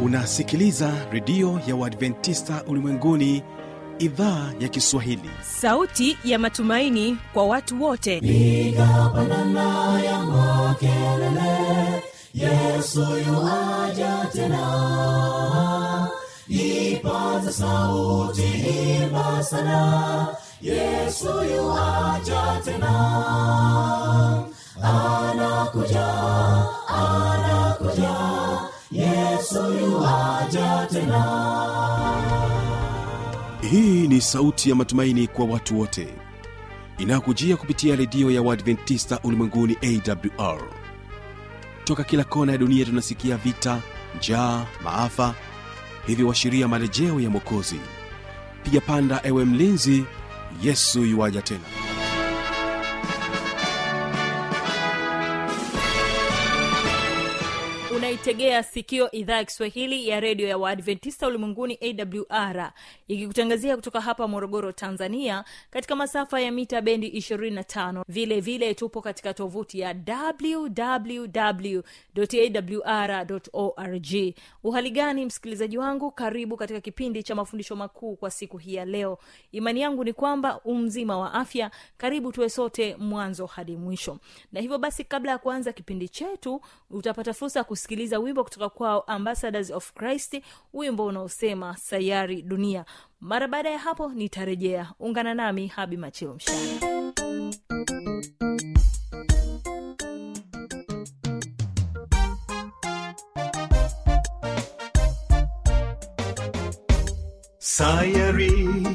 unasikiliza redio ya uadventista ulimwenguni idhaa ya kiswahili sauti ya matumaini kwa watu wote piga pandana ya makelele yesu yuaja tena ipaza sauti imba sana yesu yuaja tena anakuja anakuja yesu yuaja tena hii ni sauti ya matumaini kwa watu wote inayokujia kupitia redio ya uadventista ulimwenguni awr toka kila kona ya dunia tunasikia vita njaa maafa hivyo washiria marejeo ya mwokozi piga panda ewe mlinzi yesu yuwaja tena unaitegea sikio idhaa ya kiswahili ya redio ya waadventista ulimwenguni awr ikikutangazia kutoka hapa morogoro tanzania katika masafa ya mita bendi 25 vile vile tupo katika tovuti ya wwwawr org uhali gani msikilizaji wangu karibu katika kipindi cha mafundisho makuu kwa siku hii ya leo imani yangu ni kwamba umzima wa afya karibu tuwe sote mwanzo hadi mwisho na hivyo basi kabla ya kuanza kipindi chetu utapata fursa ya kusikiliza wimbo kutoka kwao ambassadors of christ wimbo unaosema sayari dunia mara baada ya hapo nitarejea ungana nami habi machilo mshana Sayari,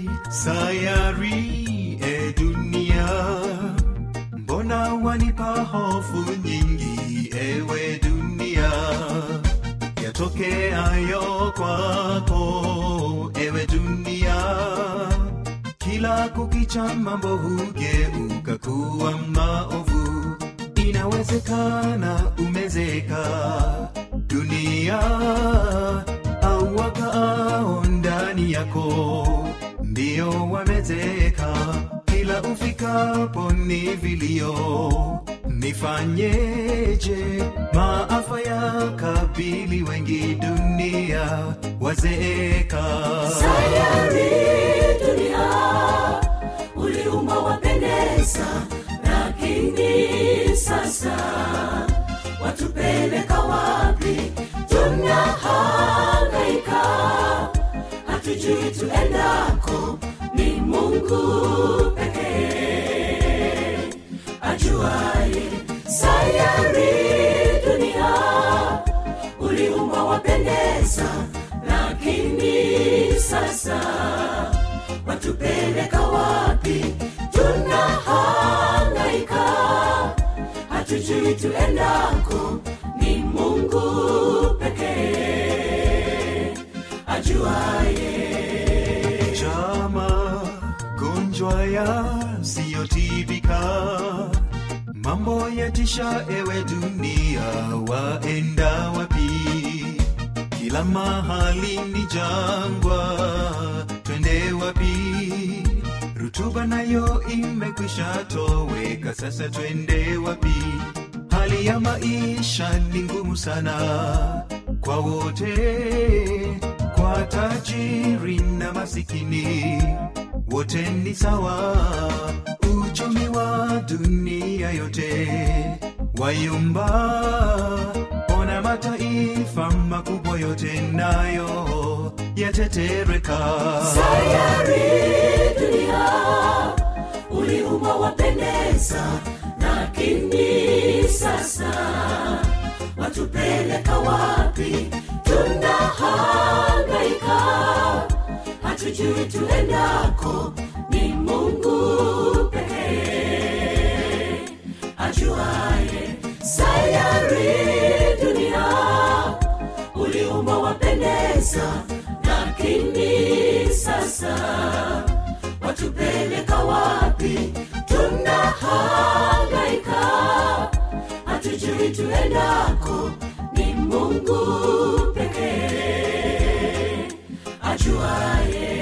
sayari, e dunia, mbona wanipa hofu nyingi, ewe dunia, yatokeayo kwako, ewe dunia, kila kukicha mambo hugeuka kuwa maovu, inawezekana umezeka dunia au wakaao ndani yako ndio wamezeka kila ufikapo ni vilio nifanyeje maafa ya kabili wengi dunia wazeeka sayari dunia uliumba wapendeza lakini sasa watupeleka wapi tunahangaika hatujui tuendako ni mungu pekee ajuaye sayari dunia uliumba wapendeza lakini sasa watupeleka wapi tunahangaika hatujui tuendako ni mungu pekee ajuaye chama gonjwa yasiyotibika mambo yatisha ewe dunia waenda wapi kila mahali ni jangwa twende wapi rutuba nayo imekwisha toweka sasa twende wapi hali ya maisha ni ngumu sana kwa wote kwa tajiri na masikini wote ni sawa uchumi wa dunia yote wayumba ona mataifa makubwa yote nayo yatetereka sayari dunia uliumba wapendeza lakini sasa watupeleka wapi tunahangaika hatujui tuendako ni mungu pekee ajuaye sayari dunia uliumba wapendeza lakini sasa watupeleka wapi tunahangaika hatujui tuendako ni mungu pekee ajuaye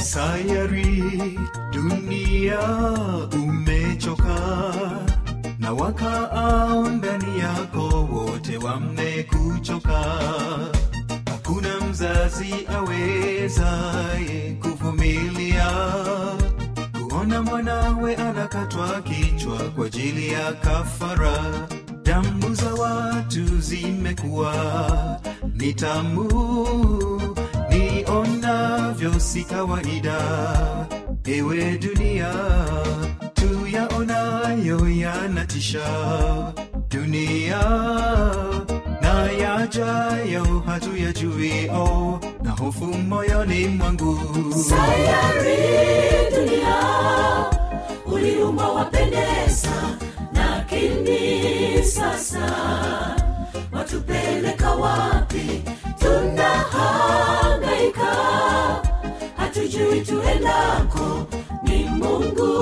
sayari dunia umechoka na wakaao ndani yako wote wamekuchoka hakuna mzazi awezaye kuvumilia kuona mwanawe anakatwa kichwa kwa ajili ya kafara damu za watu zimekuwa ni tamu nionavyo si kawaida ewe dunia tuyaonayo yanatisha dunia na yajayo hatuyajui oh, na hofu moyoni mwangu sayari dunia uliumba wapendeza lakini sasa watupeleka wapi tunahangaika hatujui tuendako ni mungu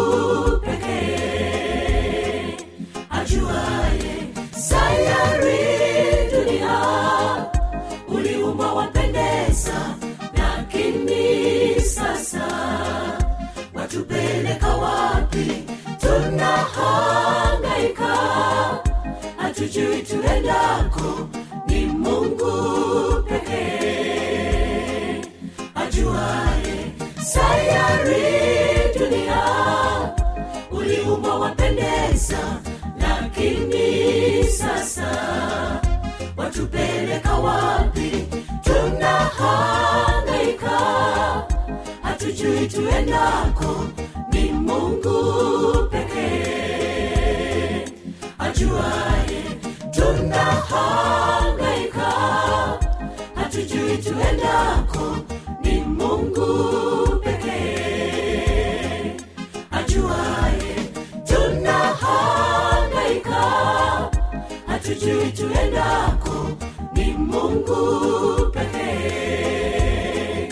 pekee ajuaye sayari dunia uliumba wapendeza lakini sasa watupeleka wapi tunahangaika hatujui tuendako ni mungu pekee ajuaye sayari dunia uliumba wapendeza lakini sasa watupeleka wapi tunahangaika hatujui tuendako ni mungu pekee ajuaye tunahangaika hatujui tuendako ni mungu pekee ajuaye tunahangaika hatujui tuendako ni mungu pekee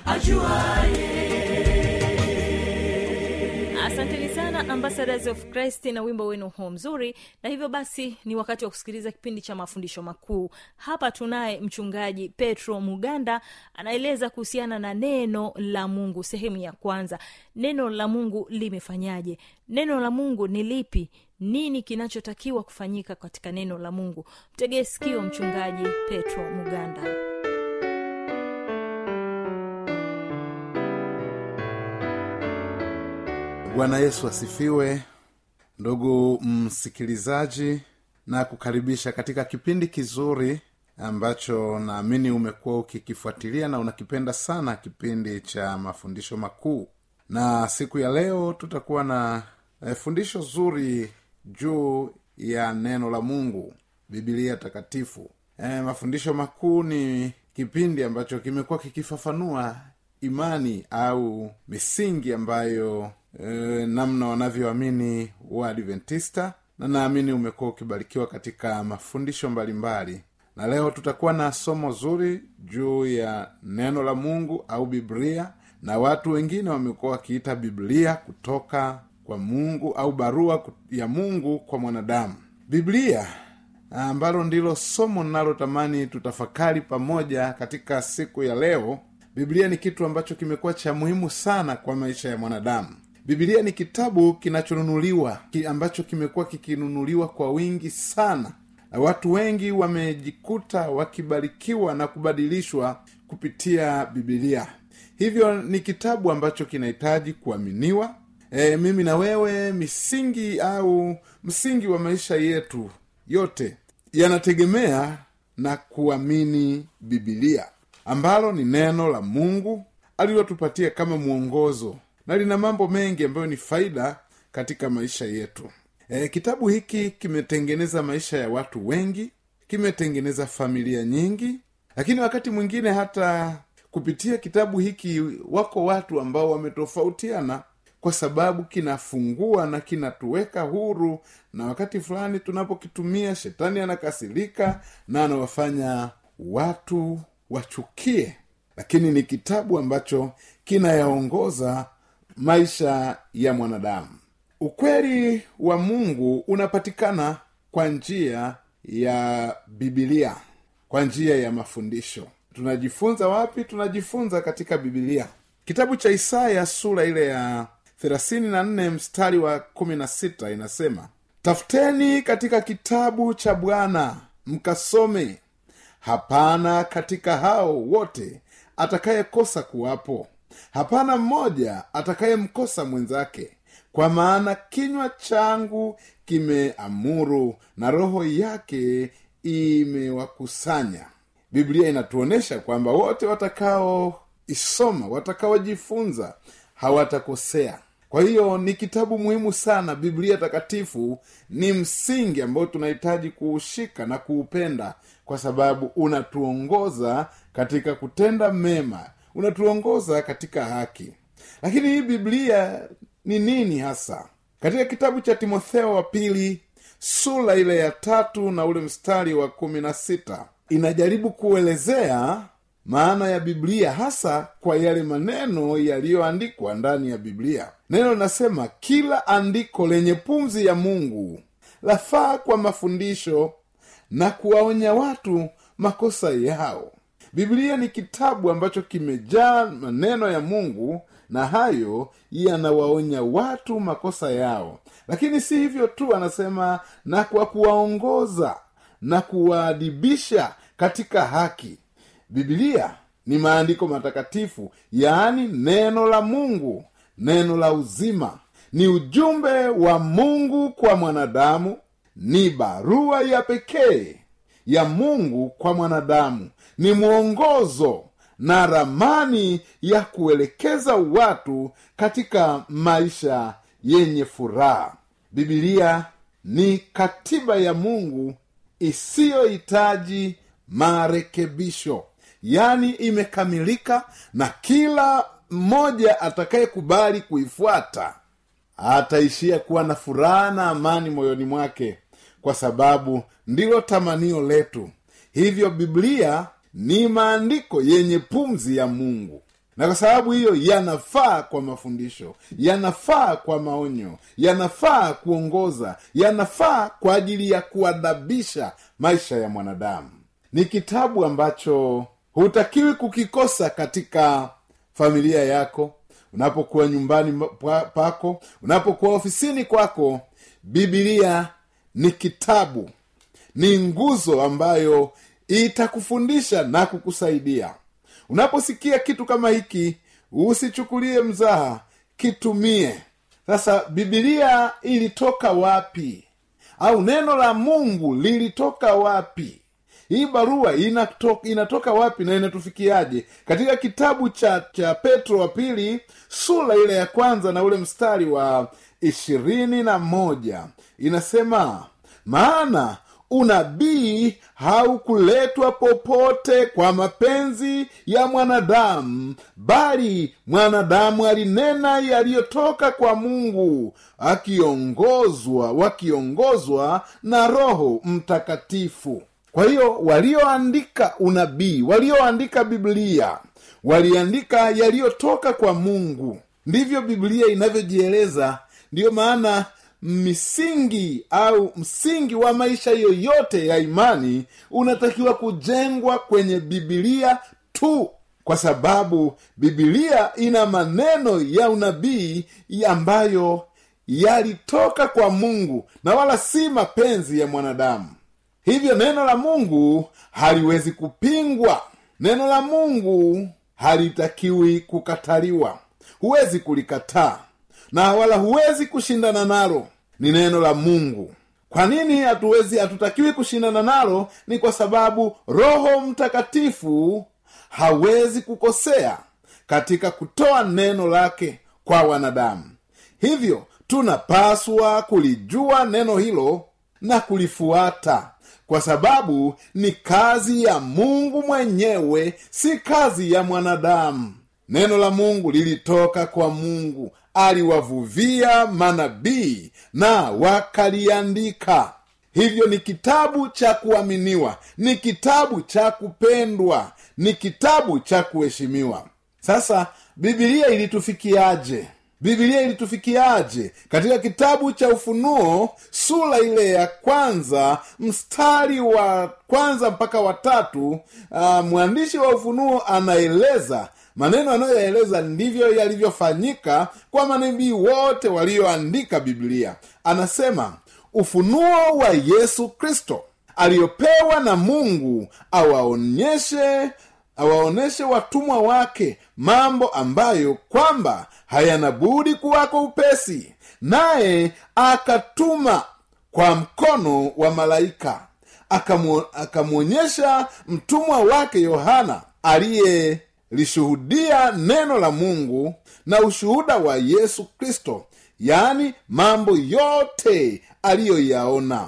ajuaye asanteni sana ambassadors of christ na wimbo wenu huo mzuri na hivyo basi ni wakati wa kusikiliza kipindi cha mafundisho makuu hapa tunaye mchungaji petro muganda anaeleza kuhusiana na neno la mungu sehemu ya kwanza neno la mungu limefanyaje neno la mungu ni lipi nini kinachotakiwa kufanyika katika neno la mungu mtegee sikio mchungaji petro muganda bwana yesu asifiwe ndugu msikilizaji na kukaribisha katika kipindi kizuri ambacho naamini umekuwa ukikifuatilia na unakipenda sana kipindi cha mafundisho makuu na siku ya leo tutakuwa na eh, fundisho zuri juu ya neno la mungu bibilia takatifu eh, mafundisho makuu ni kipindi ambacho kimekuwa kikifafanua imani au misingi ambayo e, namna wanavyoamini waadventista na naamini umekuwa ukibarikiwa katika mafundisho mbalimbali na leo tutakuwa na somo zuri juu ya neno la mungu au biblia na watu wengine wamekuwa wakiita biblia kutoka kwa mungu au barua ya mungu kwa mwanadamu biblia ambalo ndilo somo linalotamani tutafakari pamoja katika siku ya leo biblia ni kitu ambacho kimekuwa cha muhimu sana kwa maisha ya mwanadamu biblia ni kitabu kinachonunuliwa ki ambacho kimekuwa kikinunuliwa kwa wingi sana na watu wengi wamejikuta wakibarikiwa na kubadilishwa kupitia bibilia hivyo ni kitabu ambacho kinahitaji kuaminiwa e, mimi na wewe misingi au msingi wa maisha yetu yote yanategemea na kuamini bibilia ambalo ni neno la mungu alilotupatia kama mwongozo na lina mambo mengi ambayo ni faida katika maisha yetu e, kitabu hiki kimetengeneza maisha ya watu wengi kimetengeneza familia nyingi lakini wakati mwingine hata kupitia kitabu hiki wako watu ambao wametofautiana kwa sababu kinafungua na kinatuweka huru na wakati fulani tunapokitumia shetani anakasirika na anawafanya watu wachukie lakini ni kitabu ambacho kinayaongoza maisha ya mwanadamu ukweli wa mungu unapatikana kwa njia ya bibilia kwa njia ya mafundisho tunajifunza wapi tunajifunza katika bibilia kitabu cha isaya sura ile ya 34 mstari wa 16 inasema tafuteni katika kitabu cha bwana mkasome hapana katika hao wote atakayekosa kuwapo hapana mmoja atakayemkosa mwenzake kwa maana kinywa changu kimeamuru na roho yake imewakusanya biblia inatuonyesha kwamba wote watakaoisoma watakaojifunza hawatakosea kwa hiyo ni kitabu muhimu sana biblia takatifu ni msingi ambao tunahitaji kuushika na kuupenda kwa sababu unatuongoza katika kutenda mema unatuongoza katika haki lakini hii biblia ni nini hasa katika kitabu cha timotheo wa pili sura ile ya tatu na ule mstari wa kumi na sita inajaribu kuelezea maana ya biblia hasa kwa yale maneno yaliyoandikwa ndani ya biblia neno linasema kila andiko lenye pumzi ya mungu lafaa kwa mafundisho na kuwaonya watu makosa yao biblia ni kitabu ambacho kimejaa maneno ya mungu na hayo yanawaonya watu makosa yao lakini si hivyo tu anasema na kwa kuwaongoza na kuwaadibisha katika haki bibilia ni maandiko matakatifu yaani neno la mungu neno la uzima ni ujumbe wa mungu kwa mwanadamu ni barua ya pekee ya mungu kwa mwanadamu ni mwongozo na ramani ya kuelekeza watu katika maisha yenye furaha bibilia ni katiba ya mungu isiyohitaji marekebisho yani imekamilika na kila mmoja atakayekubali kuifuata ataishia kuwa na furaha na amani moyoni mwake kwa sababu ndilo tamanio letu hivyo biblia ni maandiko yenye pumzi ya mungu na kwa sababu hiyo yanafaa kwa mafundisho yanafaa kwa maonyo yanafaa kuongoza yanafaa kwa ajili ya kuadabisha maisha ya mwanadamu ni kitabu ambacho hutakiwi kukikosa katika familia yako unapokuwa nyumbani pako unapokuwa ofisini kwako bibilia ni kitabu ni nguzo ambayo itakufundisha na kukusaidia unaposikia kitu kama hiki usichukulie mzaha kitumie sasa bibilia ilitoka wapi au neno la mungu lilitoka wapi hii barua inatoka, inatoka wapi na inatufikiaje katika kitabu cha cha petro wa pili sura ile ya kwanza na ule mstari wa ishirini na moja inasema maana unabii haukuletwa popote kwa mapenzi ya mwanadamu bali mwanadamu alinena yaliyotoka kwa mungu akiongozwa wakiongozwa na roho mtakatifu kwa hiyo walioandika unabii walioandika biblia waliandika yaliyotoka kwa mungu ndivyo biblia inavyojieleza ndiyo maana misingi au msingi wa maisha yoyote ya imani unatakiwa kujengwa kwenye bibilia tu kwa sababu bibilia ina maneno ya unabii ambayo yalitoka kwa mungu na wala si mapenzi ya mwanadamu hivyo neno la mungu haliwezi kupingwa neno la mungu halitakiwi kukataliwa huwezi kulikataa na wala huwezi kushindana nalo ni neno la mungu kwa nini hatuwezi hatutakiwi kushindana nalo ni kwa sababu roho mtakatifu hawezi kukosea katika kutoa neno lake kwa wanadamu hivyo tunapaswa kulijua neno hilo na kulifuata kwa sababu ni kazi ya mungu mwenyewe si kazi ya mwanadamu neno la mungu lilitoka kwa mungu aliwavuvia manabii na wakaliandika hivyo ni kitabu cha kuaminiwa ni kitabu cha kupendwa ni kitabu cha kuheshimiwa sasa bibilia ilitufikiaje bibilia ilitufikiaje katika kitabu cha ufunuo sura ile ya kwanza mstari wa kwanza mpaka watatu uh, mwandishi wa ufunuo anaeleza maneno anayoyaeleza ndivyo yalivyofanyika kwa manabii wote walioandika biblia anasema ufunuo wa yesu kristo aliyopewa na mungu awaonyeshe awaonyeshe watumwa wake mambo ambayo kwamba hayana budi kuwako upesi naye akatuma kwa mkono wa malaika Akamu- akamwonyesha mtumwa wake yohana aliyelishuhudia neno la mungu na ushuhuda wa yesu kristo yaani mambo yote aliyoyaona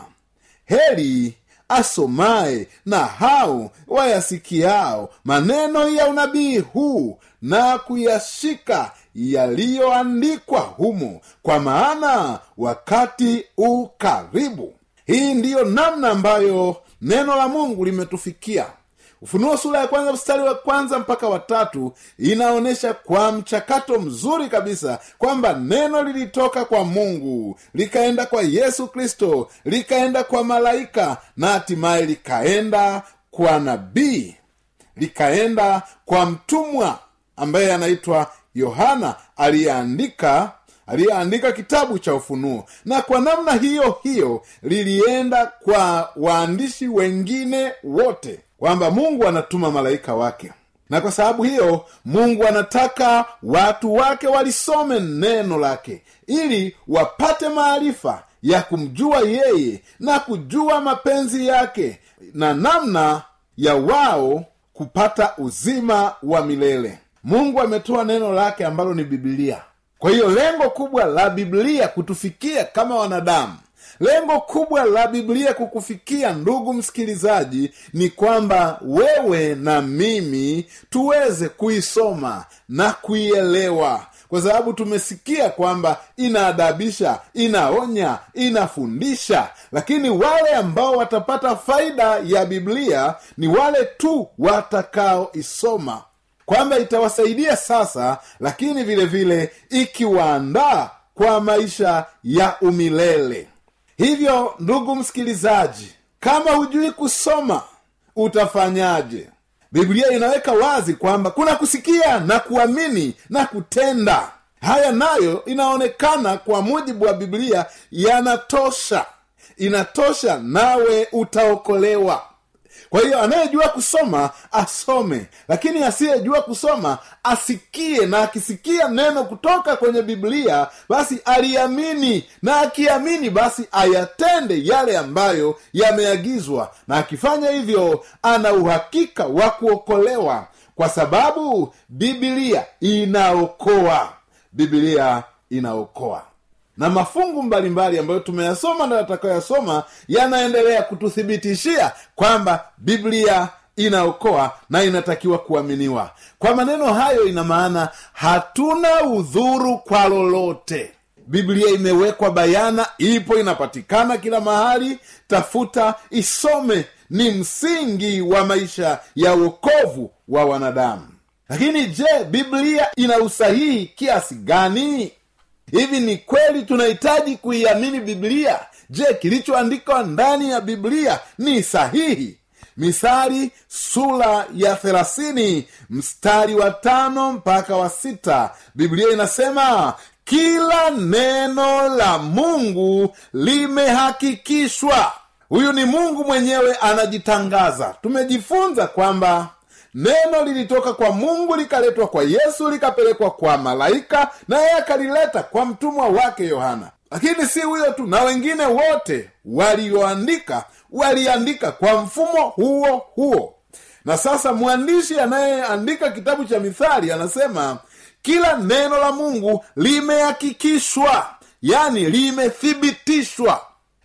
heri asomaye na hao wayasikiao maneno ya unabii huu na kuyashika yaliyoandikwa humo kwa maana wakati u karibu hii ndiyo namna ambayo neno la mungu limetufikia ufunuo sura ya kwanza mstari wa kwanza mpaka watatu inaonyesha kwa mchakato mzuri kabisa kwamba neno lilitoka kwa mungu likaenda kwa yesu kristo likaenda kwa malaika na hatimaye likaenda kwa nabii likaenda kwa mtumwa ambaye anaitwa yohana aliyeandika aliyeandika kitabu cha ufunuo na kwa namna hiyo hiyo lilienda kwa waandishi wengine wote kwamba mungu anatuma malaika wake na kwa sababu hiyo mungu anataka watu wake walisome neno lake ili wapate maarifa ya kumjua yeye na kujua mapenzi yake na namna ya wao kupata uzima wa milele mungu ametoa neno lake ambalo ni bibilia kwa hiyo lengo kubwa la biblia kutufikia kama wanadamu lengo kubwa la biblia kukufikia ndugu msikilizaji ni kwamba wewe na mimi tuweze kuisoma na kuielewa kwa sababu tumesikia kwamba inaadabisha inaonya inafundisha lakini wale ambao watapata faida ya biblia ni wale tu watakaoisoma kwamba itawasaidia sasa lakini vile vile ikiwaandaa kwa maisha ya umilele hivyo ndugu msikilizaji kama hujui kusoma utafanyaje biblia inaweka wazi kwamba kuna kusikia na kuamini na kutenda haya nayo inaonekana kwa mujibu wa biblia yanatosha inatosha nawe utaokolewa kwa hiyo anayejua kusoma asome lakini asiyejua kusoma asikie na akisikia neno kutoka kwenye biblia basi aliamini na akiamini basi ayatende yale ambayo yameagizwa na akifanya hivyo ana uhakika wa kuokolewa kwa sababu biblia inaokoa biblia inaokoa na mafungu mbalimbali ambayo tumeyasoma na yatakayoyasoma yanaendelea kututhibitishia kwamba biblia inaokoa na inatakiwa kuaminiwa kwa maneno hayo ina maana hatuna udhuru kwa lolote biblia imewekwa bayana ipo inapatikana kila mahali tafuta isome ni msingi wa maisha ya uokovu wa wanadamu lakini je biblia ina usahihi kiasi gani hivi ni kweli tunahitaji kuiamini biblia je kilichoandikwa ndani ya biblia ni sahihi misari sura ya thelathini mstari wa tano mpaka wa sita biblia inasema kila neno la mungu limehakikishwa huyu ni mungu mwenyewe anajitangaza tumejifunza kwamba neno lilitoka kwa mungu likaletwa kwa yesu likapelekwa kwa malaika naye akalileta kwa mtumwa wake yohana lakini si huyo tu na wengine wote walioandika waliandika kwa mfumo huo huo na sasa mwandishi anayeandika kitabu cha mithali anasema kila neno la mungu limehakikishwa yani limethibitishwa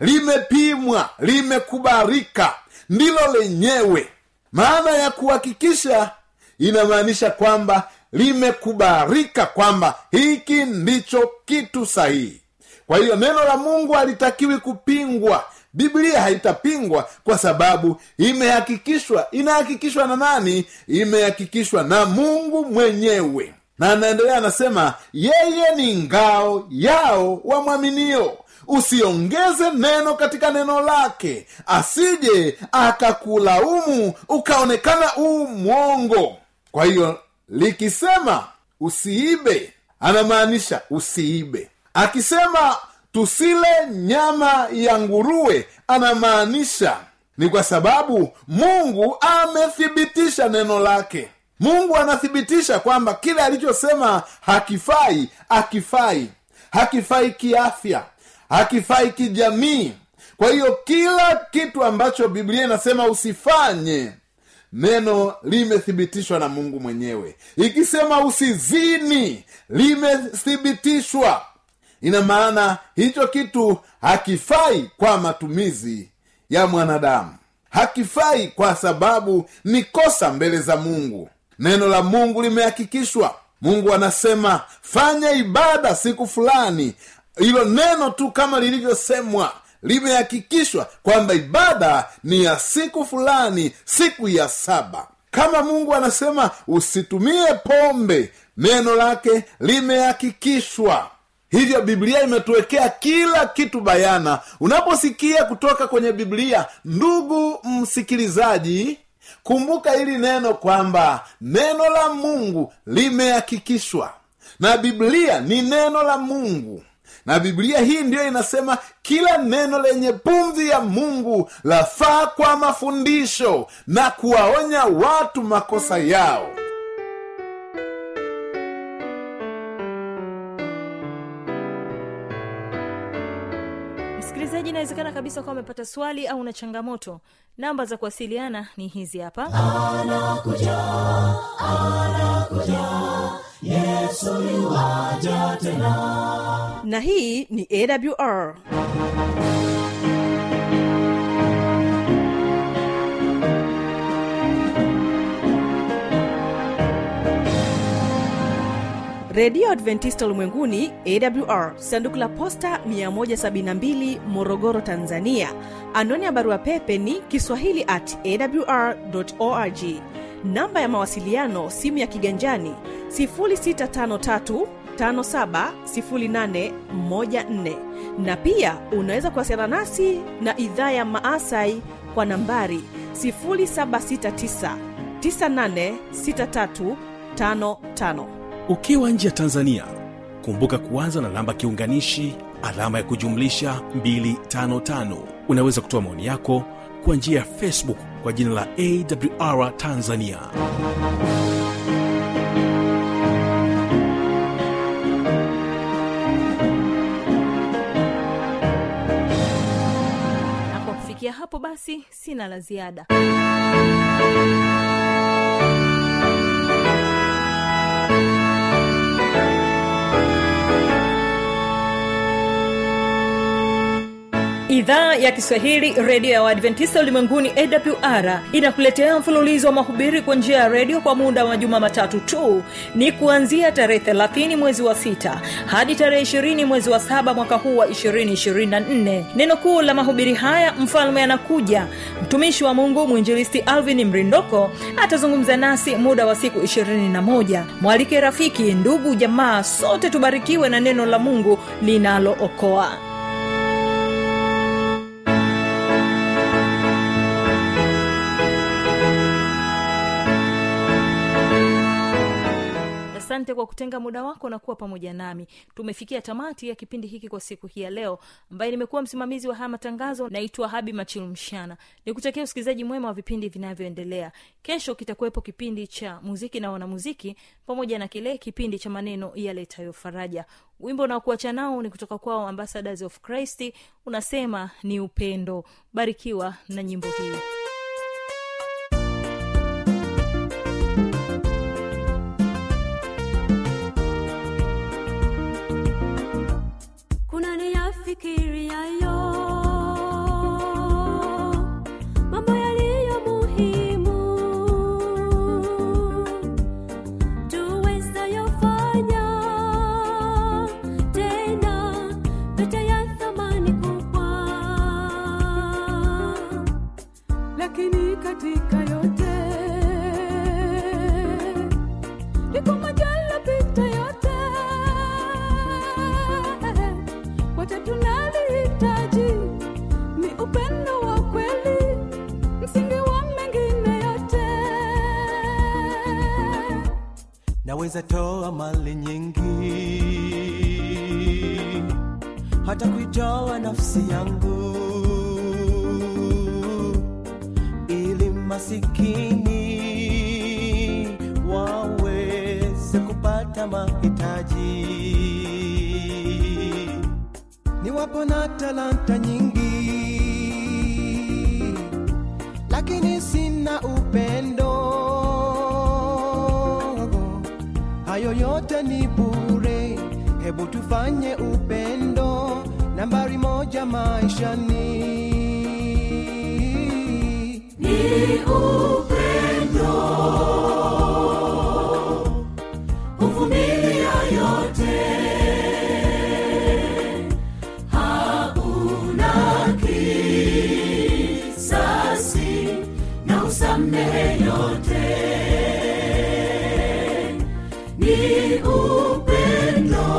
limepimwa limekubalika ndilo lenyewe maana ya kuhakikisha inamaanisha kwamba limekubalika kwamba hiki ndicho kitu sahihi kwa hiyo neno la mungu halitakiwi kupingwa biblia haitapingwa kwa sababu imehakikishwa inahakikishwa na nani imehakikishwa na mungu mwenyewe na anaendelea anasema yeye ni ngao yao wamwaminio usiongeze neno katika neno lake asije akakulaumu ukaonekana uu mwongo kwa hiyo likisema usiibe anamaanisha usiibe akisema tusile nyama ya nguruwe anamaanisha ni kwa sababu mungu amethibitisha neno lake mungu anathibitisha kwamba kile alichosema hakifai akifai hakifai kiafya hakifai kijamii kwa hiyo kila kitu ambacho biblia inasema usifanye neno limethibitishwa na mungu mwenyewe ikisema usizini limethibitishwa ina maana hicho kitu hakifai kwa matumizi ya mwanadamu hakifai kwa sababu ni kosa mbele za mungu neno la mungu limehakikishwa mungu anasema fanya ibada siku fulani hilo neno tu kama lilivyosemwa limehakikishwa kwamba ibada ni ya siku fulani siku ya saba kama mungu anasema usitumie pombe neno lake limehakikishwa hivyo biblia imetuwekea kila kitu bayana unaposikia kutoka kwenye biblia ndugu msikilizaji kumbuka hili neno kwamba neno la mungu limehakikishwa na biblia ni neno la mungu na biblia hii ndiyo inasema kila neno lenye pumzi ya mungu lafaa kwa mafundisho na kuwaonya watu makosa yao msikilizaji inawezekana kabisa kuwa umepata swali au na changamoto namba za kuwasiliana ni hizi hapa na hii ni awr redio adventista ulimwenguni awr sanduku la posta 172 morogoro tanzania anwani ya barua pepe ni kiswahili at awr org namba ya mawasiliano simu ya kiganjani 653 570814 na pia unaweza kuwasiliana nasi na idhaa ya maasai kwa nambari 769 986355 ukiwa nje ya tanzania kumbuka kuanza na namba kiunganishi alama ya kujumlisha 255 unaweza kutoa maoni yako kwa njia ya facebook kwa jina la awr tanzania na kwa kufikia hapo basi sina la ziada idhaa ya kiswahili redio ya waadventista ulimwenguni awr inakuletea mfululizo wa mahubiri kwa njia ya redio kwa muda wa majuma matatu tu ni kuanzia tarehe 30 mwezi wa 6 hadi tarehe 20 mwezi wa 7 mwaka huu wa 224 neno kuu la mahubiri haya mfalme anakuja mtumishi wa mungu mwinjilisti alvin mrindoko atazungumza nasi muda wa siku 21 mwalike rafiki ndugu jamaa sote tubarikiwe na neno la mungu linalookoa asante kwa kutenga muda wako na kuwa pamoja nami tumefikia tamati ya kipindi hiki kwa siku hii ya leo ambaye nimekuwa msimamizi wa haya matangazo naitwa habi machilumshana nikutakia usikilizaji mwema wa vipindi vinavyoendelea kesho kitakuwepo kipindi cha muziki na wanamuziki pamoja na kile kipindi cha maneno yaletayo faraja wimbo unaokuacha nao ni kutoka kwao ambassadors of christ unasema ni upendo barikiwa na nyimbo hii kuna niyafikiriayo mambo yaliyo muhimu tuwezayofanya tena yote ya thamani kubwa naweza toa mali nyingi hata kuitoa nafsi yangu ili masikini waweze kupata mahitaji niwapo na talanta nyingi lakini sina upendo hayo yote ni bure hebu tufanye upendo nambari moja maishani ni upendo huvumilia yote hauna kisasi na usamehe yote ni upendo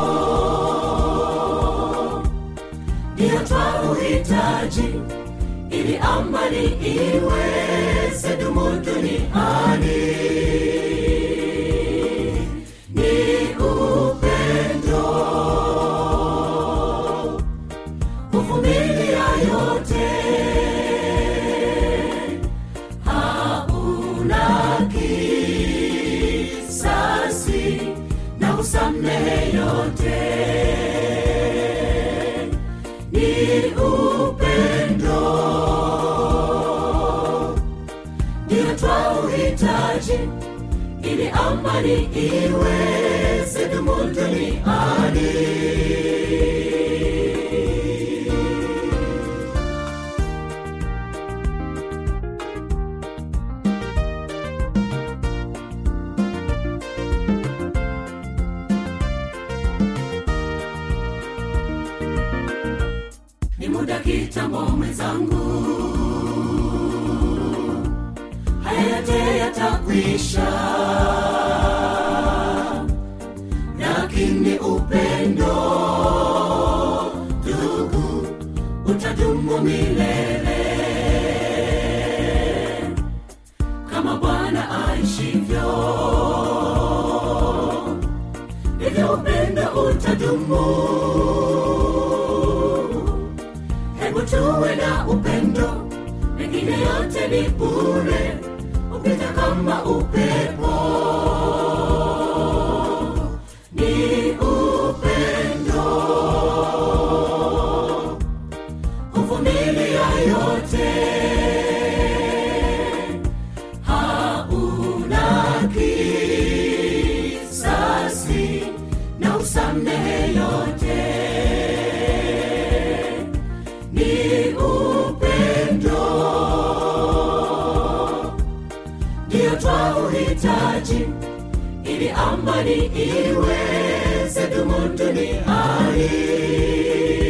ndiyo twauhitaji ili amani iweze dumu duniani ni upendo huvumilia yote hauna kisasi na usamehe yote ni upendo ndio twauhitaji ili amani iweze dumu duniani ni muda kitambo mwenzangu haya yote yatakwisha lakini upendo ndugu utadumu milele kama bwana aishivyo hivyo upendo utadumu hebu tuwe na upendo mengine yote ni bure upita kama upepo ni upendo huvumilia yote hauna kisasi na usamehe yote ni upendo ndio twauhitaji ili amani iweze dumu duniani